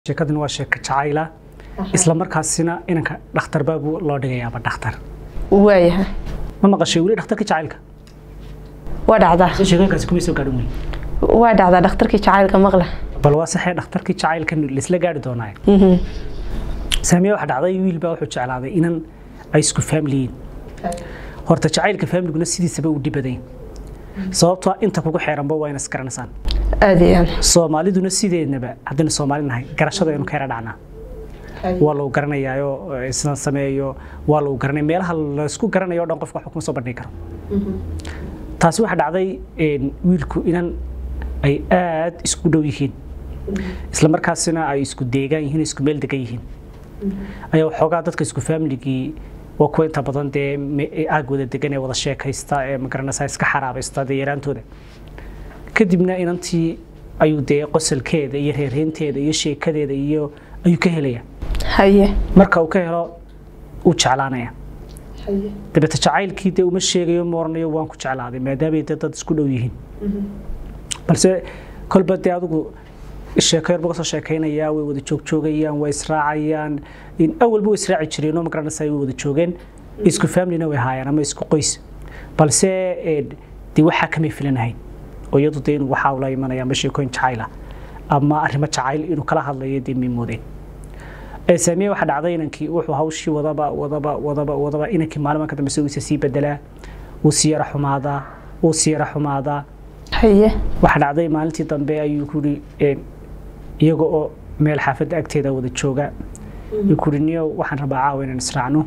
sheekadani waa sheeko jacayla isla markaasina inanka dhakhtarba buu loo dhigayaaba dhakhtar waayahay ma maqashay weli dhakhtarka jacaylka waa dhacdaa se sheekooyinkaasi kuma soo gaadhin wey waa dhacdaa dhakhtarkii jacaylka maqla bal waa saxee dhakhtarkii jacaylka laisla gaari doonaaye Mhm. saamiya waxa dhacday wiil baa wuxuu jeclaaday inan ay isku faamiliyiin horta jacaylka faamiliguna sidiisaba u dhibadayn sababtoo ah inta kugu xeeranba waa ina isgaranaysaan aada iyo aad soomaaliduna sideednaba haddaynu soomaali nahay garashada aynu ka yara dhacnaa waa lagu garanayaayo isna sameeyo waa lagu garanaya meelaha laysku garanayo o dhan qofka wax kuma soo bandhigi karo taasi waxaa dhacday een, wiilku inan ay aad isku dhow yihiin isla markaasina ay isku deegaan yihiin isku meel degan yihiin ayaa waxoogaa dadka isku faamiligii waa kuwa inta badan dee me- ee aag wada degan ee wada sheekaysta ee magaranaysa iska xaraabaysta dee yaraantooda kadibna inantii ayuu dee qosolkeeda iyo reerheynteeda iyo sheekadeeda iyo ayuu ka helaya haye marka uu ka helo uu jeclaanaya dabeete jacaylkii dee uma sheegayo ma oranayo waan ku jeclaaday maadaamay dee dad isku dhow yihiin balse kolba dee adigu sheeko yar buu kasoo sheekaynayaa way wada joogjoogayaan way israacayaan in awalba way israaci jireen oo magaranaysa way wada joogeen isku familina way haayaan ama isku qoys balse een, dee waxaa kamay filanahayn oo iyadu dee inuu waxaa ula imanaya ama sheekooyin jacayl ah ama arrimo jacayl inuu kala hadlayo dee may moodeen ee saamiye waxaa dhacday inankii wuxuu hawshii wadaba wadaba wadaba wadaba inankii maalin ka dambe isagiisa sii bedelaa wuu sii yara xumaadaa wuu sii yara xumaadaa haye waxaa dhacday maalintii dambe ayuu kuri iyaga oo meel xaafadda agteeda wada jooga ayuu kuri niyo waxaan rabaa caawa inaan israacno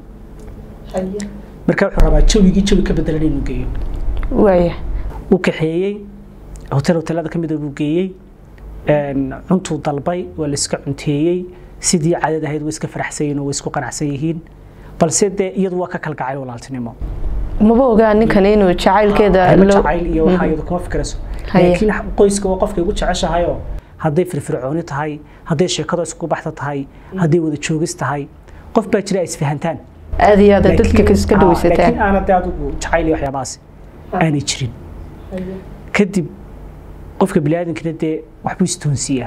marka wuxuu rabaa jawigii jawi ka bedelan inuu geeyo waaya uu kaxeeyey hotel hotelada ka mida buu geeyey een, cuntuu dalbay waa la iska cunteeyey sidii cadad ahayd way iska faraxsan yihiin oo way isku qanacsan yihiin balse dee iyadu waa ka kalgacay walaaltinimo maba ogaa ninkan inuu jacaylkeeda Arrimo loo- jacayl iyo waxaa iyadu kuma fikirayso Haye. laakiin qoyska waa qofka igu jeceshahayoo hadday firfircooni tahay hadday sheekada isku baxda tahay hadday wada joogis tahay qof baa jira ay isfahantaan aada iyo aada dadka Laakiin- iska ah, laakiin dhawaysataan aanad dee adigu jacayl iyo waxyaabahaas aanay jirin kadib qofka biniaadankina dee waxbuu istoonsiiyaa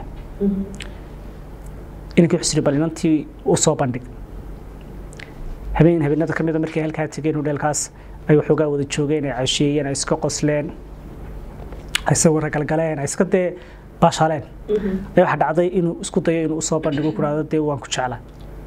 inankii wuxuu bal inantii u soo bandhig habeen habeenada ka mida markay halkaa tegeen hudheelkaas ay waxoogaa wada joogeen ay casheeyeen ay iska qosleen ay sawirra galgaleen ay iska dee baashaaleen ayaa waxaa dhacday inuu isku dayo inuu usoo bandhigo ku dhahdo dee waan ku jeclaa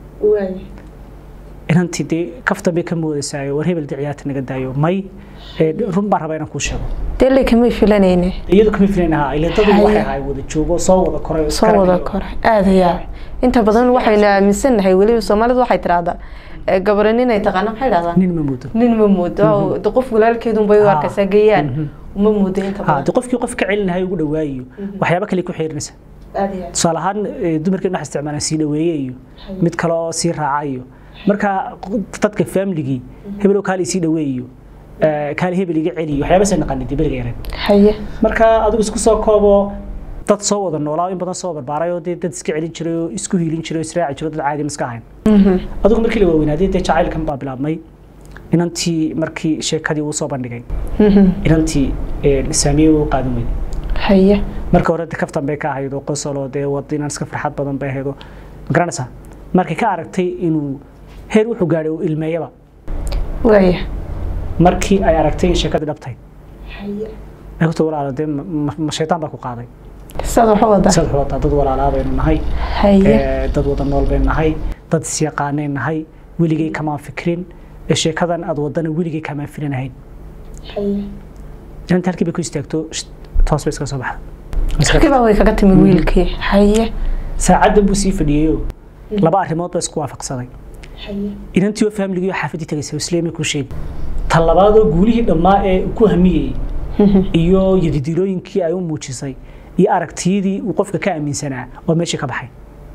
inantii dee kaftan bay ka moodaysaa war hebel dee ciyaarta naga daayo may ee, run baan rabaa inaan kuu sheego dee lakamay filanayne iyadu kama filan ahaa ila dadu Haye. waxay ahay wada joogo soo wada koray oo soo iskara wada dhigo. kora aada iyo aad inta badan waxaynu aaminsannahay weliba soomaalidu waxay tidhaahdaa eh, gabadha nin ay taqaana maxay dhahdaa nin ma moodo nin ma moodo de qof walaalkeedun bay u Ha. arkaysaa geeyaan uma moodo inta ha badan de qofkii qof ka celinahay ugu dhawaayo waxyaabo kale ku xiirinaysa aada iyo aad tusaale ahaan eh, dumarkii dhex isticmaalaan sii dhaweeye iyo mid kale oo sii raaca iyo marka dadka faamiligii hebelow kaali sii dhaweeyo eh, kaali hebel iga celiyo waxyaabaasay naqanin dee beriga yareen haye marka adigu isku soo koobo dad soo wada noolaa oo in badan soo barbaaray oo dee dad iska celin jiray oo isku hiilin jiray oo israaci jiray oo dad caadi iska ahayn adigu markii la waaweynaaday dee jacaylkan baa bilaabmay inantii markii sheekadii uu soo bandhigay inantii eh, saamiye uu qaadan weyday haye marka hore de kaftan bay ka ahayd oo qosolo dee wada inaan iska farxad badan bay ahayd oo ma garanaysaa markay ka aragtay inuu heer wuxuu gaadhay uu ilmeeyaba waaya markii ay aragtay in sheekadii dhabtay ay ku tii walaala dee ma- ma ma shaytaan baa ku qaaday saad waxa wada sad wadaa dad walaalaa baynu nahay haye ee, dad wada nool baynu nahay dad isyaqaanayn nahay weligay kamaan fikrin ee sheekadan aad wadana weligay kamaan filanahayn inanta halkii bay ku istaagto sh- toos bay iska soo baxda kibaa way kaga timi wiilkii haye saacaddan buu sii fadhiyeyoo laba arrimood baa isku waafaqsaday inantii oo faamiligii oo xaafadii tagaysay isleemay kuu sheegi tan labaadoo guulihii dhammaa ee uu ku hamiyey iyo yadidiilooyinkii ay u muujisay iyo aragtiyadii uu qofka ka aaminsanaa oo meeshii ka baxay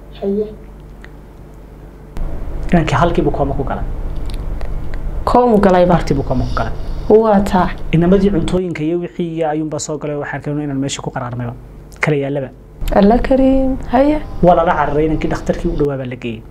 inankii halkiibuu kooma ku galay koomu galayba bartiibuu kooma ku galay waa taa inamadii cuntooyinka iyo wixii iyo ayuunbaa soo galay waxaa arkeen inaan meeshii ku qaraarmayba kala yaallaba alla kariim haye waa lala cararay inankii dhakhtarkii u dhawaa baa la geeyey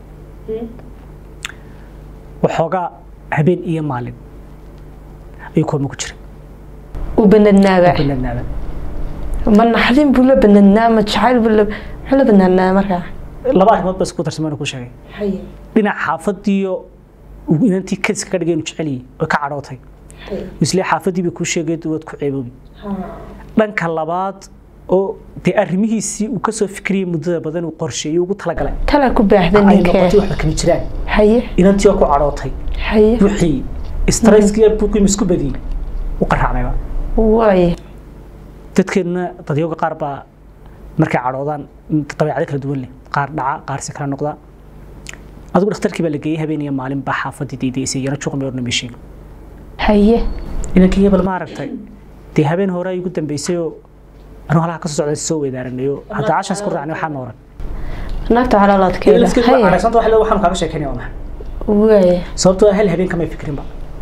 waxoogaa habeen iyo maalin ayuu kooma ku jiray u banadnaaba banadnaaba ma naxdin buu la banadnaa ma jacayl buu la muxuu la banadnaa markaa laba arrimood ba isku darsamana ku sheegay haye dhinac xaafadiiyo uu inantii kadiska ka dhigay inuu jecel yahay oo ka cadhootay haye isle xaafadiiba kuu sheegay waad ku ceeboobi ha dhanka labaad oo dee arrimihiisii uu kasoo fikriyey muddada badan uu qorsheeyey ugu talagalay tala ku baahda ay noqotay ninkee waxba kama jiraan haye inantii oo ku cadhootay haye wixii stresskii buuqii isku badiyey u qaraacmayba waaye dadkeedna dadyoga qaar baa markay cadhoodaan dabeecado kala duwan leh qaar dhaca qaar si kala noqda adigu dhakhtarkii baa la geeyey habeen iyo maalin baa xaafadii daydaysay iyana juqmi orna meeshiin haye inankii hebel ma aragtay dee habeen hore ay ugu dambeysay oo anuu halaha kasoo socda soo weedaaranayo hadda cashaas ku raacnay waxaa nooran naagta caloolaadkeeda haye caraysanta wax le waxaanu kaaga sheekeynaya waa maxay waaye sababtoo ah hal habeen kamay fikrinba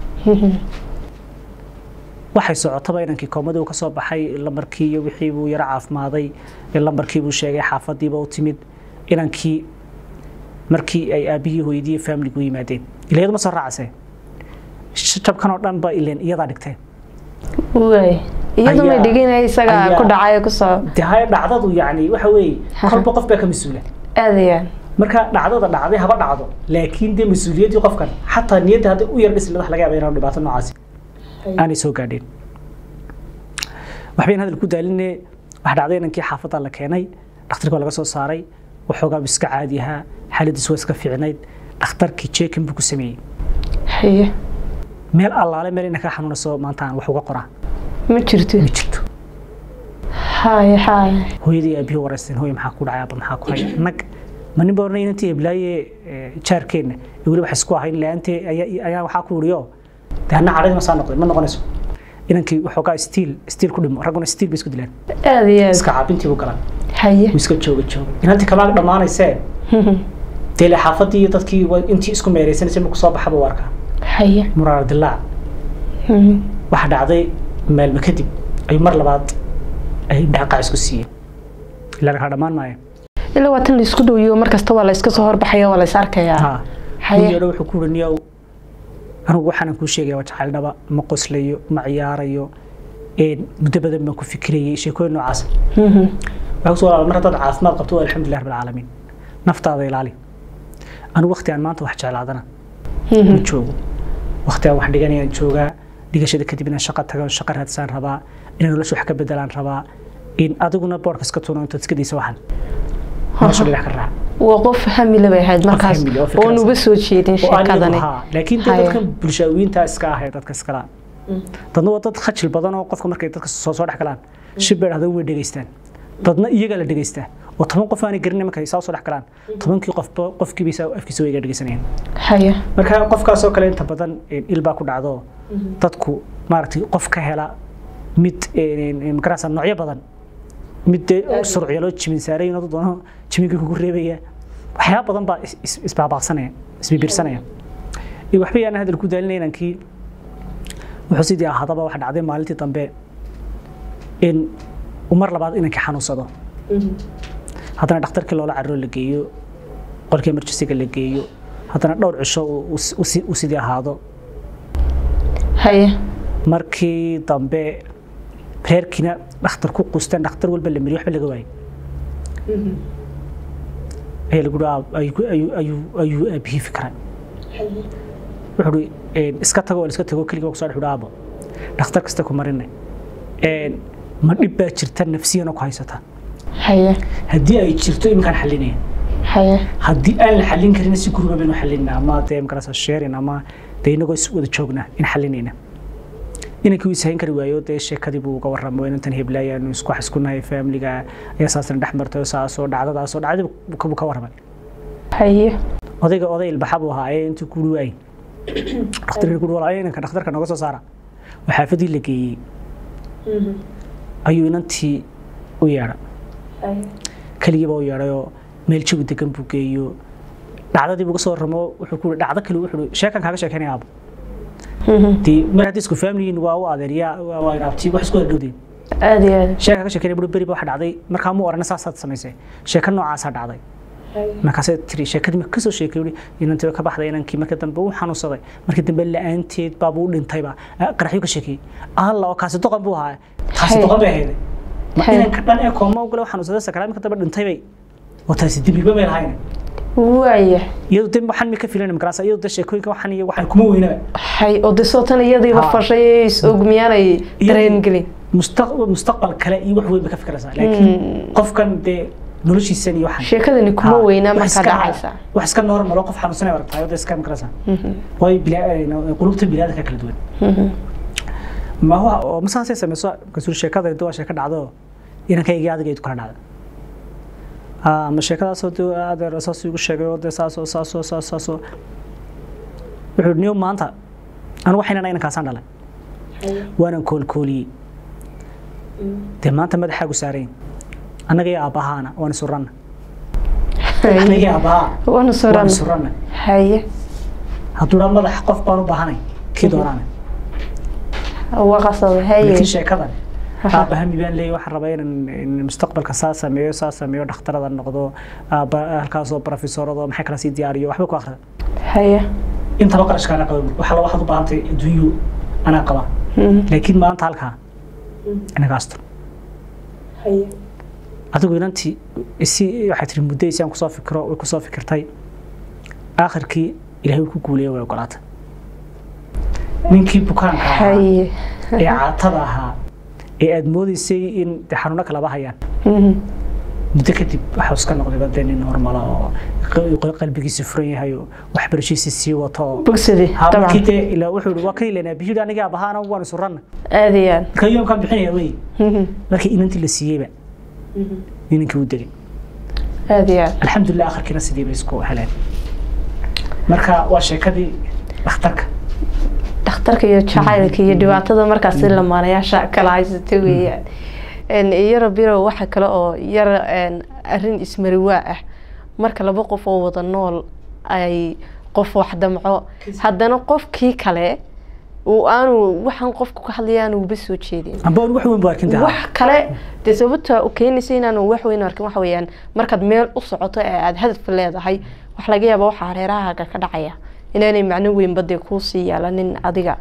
waxay socotaba inankii koomada uu ka soo baxay lambarkii iyo wixii buu yaro caafimaaday lambarkii buu sheegay xaafadiiba u timid inankii markii ay aabihii hooyadii faamiligu yimaadeen ilayadu ma soo raacasee jabkan oo dhan ba ileen iyadaa dhigteen waaye iyadu may Ayaa- dhiginaya isaga ayaa- ku dhacay kusoo dee haya dhacdadu yacni waxa weeye kolba qof baa ka mas-uula aadayaan marka dhacdada dhacday haba dhacdo laakiin dee mas-uuliyaddii qofkan xataa niyadda hadday u yar dhisli wax laga yaaba inaan dhibaato noocaasi aanay soo gaadheen waxbayn hadal ku daaline waxa dhacday inankii xaafadda la keenay dhakhtarka waa laga soo saaray waxoogaa buu iska caadi ahaa xaaladiisu waa iska fiicnayd dhakhtarkii jeekin buu ku sameeyey haye meel allaale meel inanka xanuunayso maanta aan wax uga qoraa ma jirto ma jirto haye haye hooyadii aabihii waraysteen hooy maxaa ku dhacay aaba maxaa ku haya nag ma nin baa oranay inantii eblaaye jaarkeenna ee weli wax isku ahayn laantee ayaa ayaa waxaa ku wuriyo dee anna cadhadi ma saa noqday ma noqonayso inankii waxoogaa stiil stiil ku dhimo ragguna stiil bay isku dilaan aad iyo aad iska caabintii buu galan haye wuu iska jooga jooga inantii kamaag dhammaanaysee dee le xaafadii iyo dadkii waa intii isku meereysanaysay marku soo baxaba u arkaa haye muraar dilaac waxa dhacday maalmo kadib ayuu mar labaad ay dhaqaac isku siiyeen ilaa kala dhammaan maayo ilaa waa tan la isku dhowiyo mar kasta waa la iska soo horbaxaya waa la is arkayaa ها haye hooyada wuxuu ku raniyaa anigu waxaan kuu sheegaya waa jacayl dhaba ma qoslayo ma ciyaarayo een muddo badan baan ku fikirayay sheekooyin noocaas waxaa kusoo walaal mar haddaad caafimaad qabto waa alxamdulilah rabbil caalamiin naftaada ilaali anigu waqti aan maanta wax jeclaadana ma joogo waqti aan wax dhiganayaan joogaa dhigashada kadib inaan shaqo tago shaqo raadsaan rabaa inaan nolosha wax ka bedelaan rabaa in adiguna boorka iska tuuno intaad iska daysa waxan nolosha dhinac ka raac waa qof hamile bay ahayd markaas hamile, oo fikraas oon uba soo jeedin oo aan sheekadani iyagu haa laakiin dee Haya. dadkan bulshaawiyiinta iska ah ee dadka iskala dadna waa dad khajil badan oo qofka markay dadka soo soo dhex galaan shib bay dhahda way dhegaystaan dadna iyaga la dhegaystaa oo toban qof aanay garanay markay saa soo dhex galaan tobankii qofba qofkiiba saa afkiisa way iga dhegaysanayaan haye marka qofkaas oo kale inta badan een, il baa ku dhacdo dadku maaragtay qof ka hela mid een, magarasa noocyo badan mid dee surciya loo jimin saaray inuu doono jiminkii kugu reebaya waxyaaba badan baa is- is- isbaabaqsanaya isbibirsanaya iyo waxba yaan hadal ku daalinay inankii wuxuu sidii ahaadaba waxa dhacday maalintii dambe in uu mar labaad inankii xanuunsado haddana dhakhtarkii loola carro la geeyo qolkii emergencyga la geeyo haddana dhowr cisho uu- uu si- uu si- uu sidii ahaado haye markii dambe reerkiina dhakhtar ku qusteen dhakhtar walba la miriyo waxba laga waayay ayaa lagu ayuu ayuu ayuu aabihii fikray wuxuu hi iska tago oo la iska tago keligii kusoo dhex aabo dhakhtar kasta ku marinay een, ma dhib baa jirta nafsiyana ku haysata haye haddii ay jirto iminkaan xalinaya haye haddii aan la xallin karin si guriga baynu xallinaa ama dee magarasa sharing ama dee inagoo is wada joognaa in xallinayna inankii uu ishayn kari waayo dee sheekadii buu uga warramo inantan heblaaya anu isku wax isku nahay faamiliga ayaa saasna dhex martay saasoo dhacdadaasoo dhacdii buu ka warramay haye odayga oday ilbaxa buu ahaa ee intuu kuuri waayey dhakhtarkii kuuri walaayo inanka dhakhtarka nooga soo saara oo xaafadii la geeyey ayuu inantii u yeedhay keligiiba u yeedhayoo meel jawi degan buu geeyo dhacdadii buu ka soo warramo wuxuu ku dhacdo kale wuxuu sheekan kaaga sheekeynaya aabo dee mar haddii isku faamiliyiin waa u adeeryaa waa inaabti wax isku dhowdeen aad iyo aad sheeka ka sheekeynaya buri beri ba waxa dhacday markaa mu orana saasaad samaysay sheeka noocaasaa dhacday markaasay tiri sheekadii marka kasoo sheekay wuri inantii way ka baxday inankii marka dambe uu xanuunsaday markii dambe la-aanteed baabuu u dhintayba qaraxyu ka sheekayey alla oo kaasi doqon buu ahaa kaasi Hay. doqon bay ahayd ma Hay. inanka dhan ee kooma ugale xanuunsaday sakaraad marka dambe dhintay bay oo taasi dembiba may lahayn waaya iyadu de waxaan mi ka filan magarasa iyadu de sheekooyinka waxaan iyo waxaan kuma weynaa hay oo de soo tan iyadiiba Ha. fashay ee is og miyaanay dareen gelin mustaq- mustaqbal kale iyo wax weyn ba ka fikiraysaa laakiin qofkan dee noloshiisan iyo waxaan sheekadani kuma Ha, weynaa wax markaa iska- dhacaysa wax iska normal oo qof xanuunsanay aragtahay oo de iska magarasa waayo bila- qulubta biniaadamka kala duwan ma huwa oo masaasay samayso kasuul sheekada inta waa sheeko dhacdo inankaygi adiga idu kala dhacda Ah, ma sheekadaasoo de adeer saas igu sheegay oo de saasoo saasoo saas saasoo wuxuu niyo maanta anu waxaynan inankaasaan dhalay waanan koolkooliyey dee maanta madaxaagu saarayn annaga iyo aabbahaana waan isuranna annaga iyo aabbahaa waana waan suran isuranna haye hadduu dhaa madax qof baan u baahanay kii doonaana waa qasada haye laakiin sheekadan aabahami baan leeyahay waxaan rabaa inaan in mustaqbalka saa sameeyo saa sameeyo dhakhtarada noqdo aabba halkaasoo profesorado maxay kala sii diyaariyo waxba ku akhrida haye intaba qarashkaana qaba waxa la waxaad u baahantay adduunyu anaa qaba laakiin maanta halkaa inaga astur adigu inantii isi waxay tiri muddo isaan kusoo fikiro way kusoo fikirtay aakhirkii ilaahay wuu ku guuleeyay way ogolaatay ninkii bukaanka ahaa haye ee caatada ahaa ee aad moodaysay in de xanuuno kalaba hayaan muddo kadib waxaa iska noqday dee nin normala oo q- qalbigiisu furan yahay oo waxbarashiisa sii wato oo bogsadi Ha, markii dabcan dee ilaa wuxuu yihi waa kan ilanaa biyuhi aniga abahaana waan isuranna aad iyo aad marka yoomkaan bixinaya wey markii inantii la siiyeyba ninkii u degay aad iyo aad alxamdulilah akhirkiina sidii bay isku heleen marka waa sheekadii dhakhtarka dhakhtarka iyo jacaylka iyo dhibaatada markaasi lamaanayaasha kala haysata weeyaan Een, yaro biro waxa kale oo yar een, arrin ismariwaa ah marka laba qof oo wada nool ay qof wax damco haddana qofkii kale uu aanu waxaan qofku ka hadlaya aanu uba soo jeedin amba wax weyn bu arkin tahaa wax kale dee sababta u keenaysa inaanu wax weyn arkin waxa weeyaan markaad meel u socoto ee aada hadaf leedahay wax laga yaaba waxaa hareerahaaga ka dhacaya inaanay macno weynba dee kuusii yaalanin adiga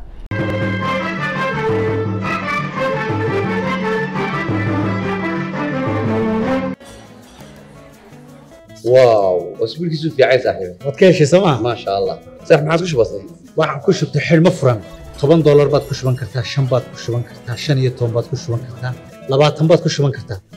واو اسبوعك في عايز صاحبي waad ka heshay sooma ما شاء الله صح ما عاد كش بسيط waxaan ku shubtay xidhmo furan toban doolar baad ku shuban kartaa shan baad ku shuban kartaa shan iyo toban baad ku shuban kartaa labaatan baad ku shuban kartaa